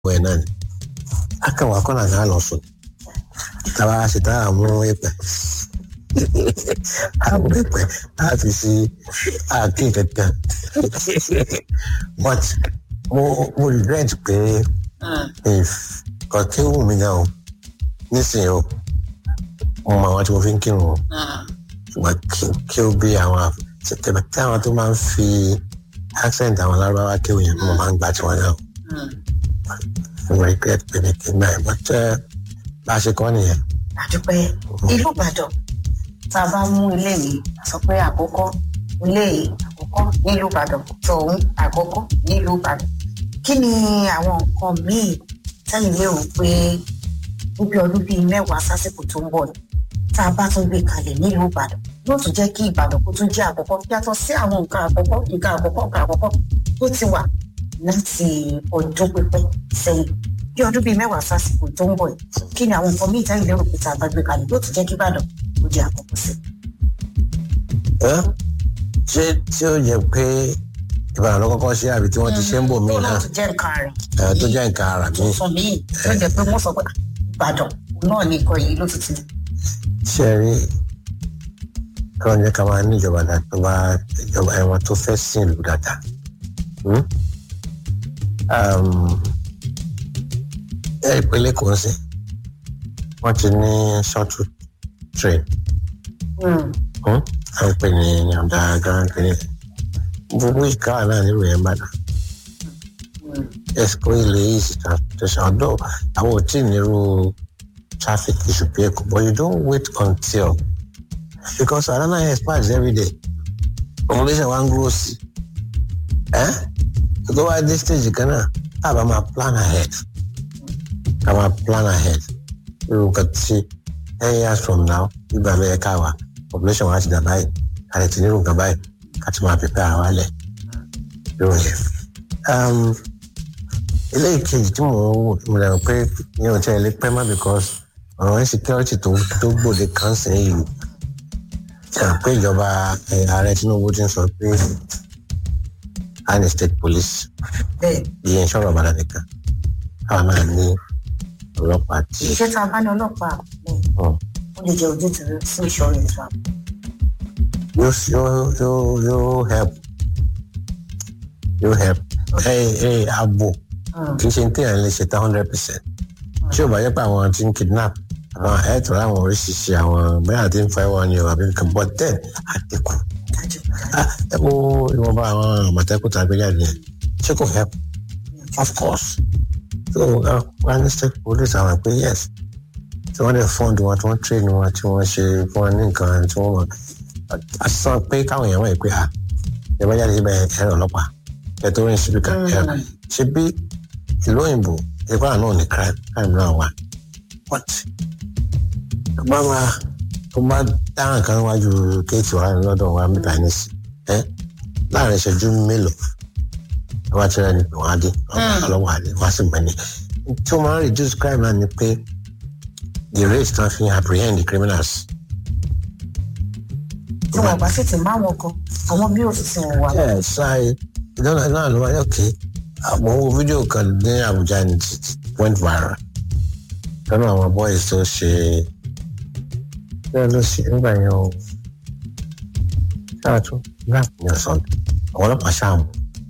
ẹ̀ náà ni akẹ́wà kọ́nà náà lọ sùn tàbá ṣe tá a mú ẹ̀pẹ̀ àwọn ẹ̀pẹ̀ á fi sí àáké kankan but mo mo regret pé if kọ̀kẹ́ wù mí náà o nísìnyí o mo mọ àwọn tí mo fi ń kírun o ṣùgbọ́n kí ó bí àwọn tẹ̀tẹ̀ tí àwọn tó máa ń fi accent àwọn lárúbáwá kí òyìn mo máa ń gbà tí wọ́n náà mo regret pé mi kì í gbà yẹn but bá a ṣe kọ́ nìyẹn. àdúpẹ́ ìlú ìbàdàn tá a bá mú ilé yìí sọ pé àkọ́kọ́ ilé yìí àkọ́kọ́ nílùú ìbàdàn tọ̀hún àkọ́kọ́ nílùú ìbàdàn kí ni àwọn nǹkan míì tẹ́yìn lérò pé níbi ọdún bíi mẹ́wàá sásìkò tó ń bọ̀ ni tá a bá tún gbé kalẹ̀ nílùú ìbàdàn yóò tún jẹ́ kí ìbàdàn kó tún jẹ́ àkọ́kọ́ yàtọ̀ sí àwọn nǹkan àkọ́kọ́ nǹkan àkọ́kọ́ nǹkan àkọ́kọ́ tó ti wà láti ọdún pípẹ́ sẹ́yìn bí ọdún bíi mẹ́wàá sásìkò tó ń bọ̀ yìí kí ni àwọn nǹkan míì tẹ́yìn lérò pé tá a bá gbé kalẹ̀ yóò tún jẹ́ kí ìbàdàn kó jẹ́ àkọ́kọ́ sí. ṣé tí ó yẹ pé ìbàdàn ló kọ́kọ́ ṣe àbí tí wọ́n ti ṣe ń bò mí náà tó jẹ́ nǹkan rẹ̀ tó jẹ́ nǹkan ara mi. tuntun míì tó jẹ́ pé wọ́n sọ pé ìbàdàn náà ní nǹkan yìí ló ti ti ṣe rí kọ́ jẹ́ ká máa ní ìjọba tó bá ìjọba ẹ̀wọ̀n tó fẹ́ sìn ìlú dáadáa. ẹ ìpínlẹ̀ kò ń sìn wọ́n ti ní shuttle train à ń pè ní yàrá grand clinic gbogbo ìka náà nílùú yẹn bá dà ẹsìkò ilé easy transportation ọ̀dọ̀ àwọn ò tí ì nírú traffic issue bí ẹkọ but you don't wait until because arana expires every day population wa ń grow sí ẹ tó wá dé stage kan náà tá a bá máa plan ahead ká máa plan ahead irú nǹkan tí ten years from now nígbà ló yẹ ká wà population wa ti dà báyìí ká lè ti nírú nǹkan báyìí ká ti máa prepare àwa lẹ̀ lórí yẹn ilé ìkejì tí mò ń wò mo lè rò pé mi ò tẹ́ ẹ lé pẹ́ má because ọ̀rọ̀ insecurity tó tó gbòde kan sí yìí pé ìjọba ààrẹ Tinubu ti ń sọ pé a ní state police iye ìṣòro ọ̀bàdàn nìkan káwọn náà ní ọlọ́pàá tí. iṣẹ́ tá a bá ní ọlọ́pàá ó lè jẹ́ ojú tìrẹ sí ìṣòro ìtura. yóò yóò yóò yóò help yóò help ẹ ẹ abo kì í ṣe ní téèyàn lè ṣe tá hundred percent tí ò bá yẹ pé àwọn tí ń kidnap àwọn ẹ̀tọ́ àwọn oríṣiríṣi àwọn bẹ́ẹ̀ àti ń fa ẹ̀wọ̀n ni àbí nǹkan but then àdínkù. ẹ wo ìwọ̀nba àwọn àmọ̀tẹ́kùn tàbí jáde yẹn ṣé kò help of course so wọ́n ní state police àwọn pé yes tí wọ́n dẹ̀ fund wọn tí wọ́n train wọn tí wọ́n ṣe fún wọn ní nǹkan tí wọ́n mọ̀ a sọ pé káwọn èèyàn wọ̀nyí pé à ẹ bá jáde síbẹ̀ ẹ̀rọ ọlọ́pàá ẹ̀ tó rìn síbi kan ẹ̀ ṣe bí ìlú òyìnbó ìpá náà ní crime crime náà wà but bá máa tó bá dá nǹkan wájú kéètì wa lọ́dọ̀ wa mẹ́ta ní sí ẹ láàrin ìṣẹ́jú mélòó ẹ wá tẹ́lẹ̀ ní wọ́n á dé ọlọ́wọ́ á dé wọ́n á sì gbẹ̀ni tí ó máa ń reduce crime náà ni pé the rate tán fi apprehend the criminals. tí wọn bá sì ti máa wọn kan àwọn bí ó sì ti wọn wà. ẹ ṣáà ìdáná náà ló wáyé òkè àwọn owó fídíò kan ní Àbújá ní went viral lọ́nà àwọn boys tó ṣe bẹ́ẹ̀ ló ṣe nígbà yẹn o ṣáàtú rap ní ọ̀sán àwọn ọlọ́pàá ṣáàmù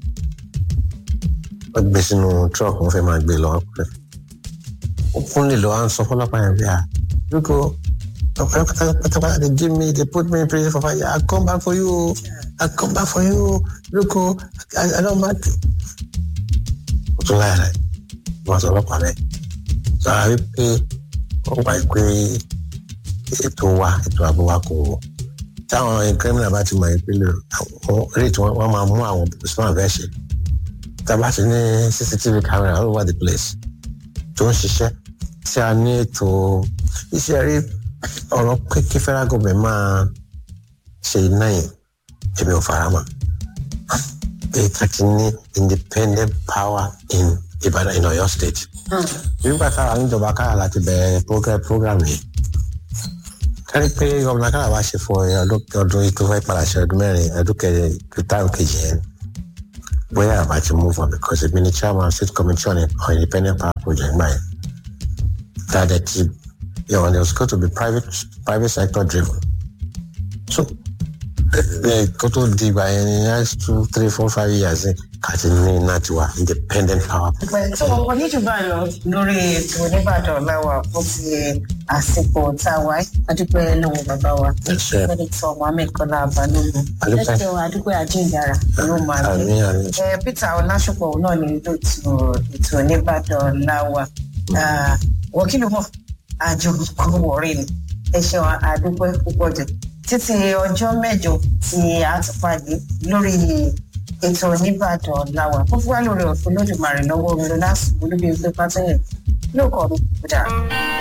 wọ́n gbé sínú truck wọ́n fẹ́ máa gbé lọ pẹ́ ó kún lè lọ à ń sọ fọlọ́pàá yẹn bí i à lóko pátápátá they give me they put me in prison for five years I come back for you I come back for you lóko I, I don't mind ó tún láyà rẹ̀ wọ́n sọ ọlọ́pàá rẹ̀ sọ àrí pé wọ́n wá pé ètò wa ètò ààbò wa kò wọ̀ táwọn kírímìnà bá ti mọ ìpínlẹ̀ rate wọ́n máa mú àwọn smart version tábà ti ní cctv camera all over the place tó ń ṣiṣẹ́ tí a ní ètò iṣẹ́ rí ọ̀rọ̀ pé kí federal government máa ṣe iná yẹn èmi ò fara mọ́ pé ká ti ní independent power in Ìbàdàn in Ọ̀yọ́ state nígbà táwa níjọba kára láti bẹ̀rẹ̀ program program yìí kárí pé gómìnà kára wá ṣe fún ọdún ọdún tó fẹ́ padà ṣe ọdún mẹ́rin ọdún kẹrin táwọn kejì yẹn bóyá àbá ti move on because èmi ni chairman state committee on, on independent power project gbà yẹn that it, you know, it was going to be private private sector driven so kó tó di ìgbà yẹn ní next two three four five years kàti ní iná tiwa independent power. tó wọn ní jù báyìí lọ lórí ètò oníbàdàn láwà fún ti àsìkò tá a wáyé adúpẹ́ lọ́wọ́ bàbá wa Ẹṣẹ́. sẹ́nitọ́ mohammed kọ́lá balógun Adúpẹ́. ẹ̀ṣẹ̀ wa adúpẹ́ àjíǹdàrà ló máa gbé. àmì àmì ẹ peter ọlásùpọ̀ òun náà ní lóòtú ètò oníbàdàn láwà wọ́n kí ló mọ̀ àjò kò wọ̀rí ni ẹ ṣeun àdúpẹ́ púpọ̀ jù títí ọjọ́ mẹ́jọ tí a ti pàdé lórí ètò oníbàdàn láwà fún fúwá lórí ọ̀fun lódìmarè lọ́wọ́ mi lọ́lá sùn olúbi ẹgbẹ́ pátẹ́yìn lóòkọ̀ mi kódà.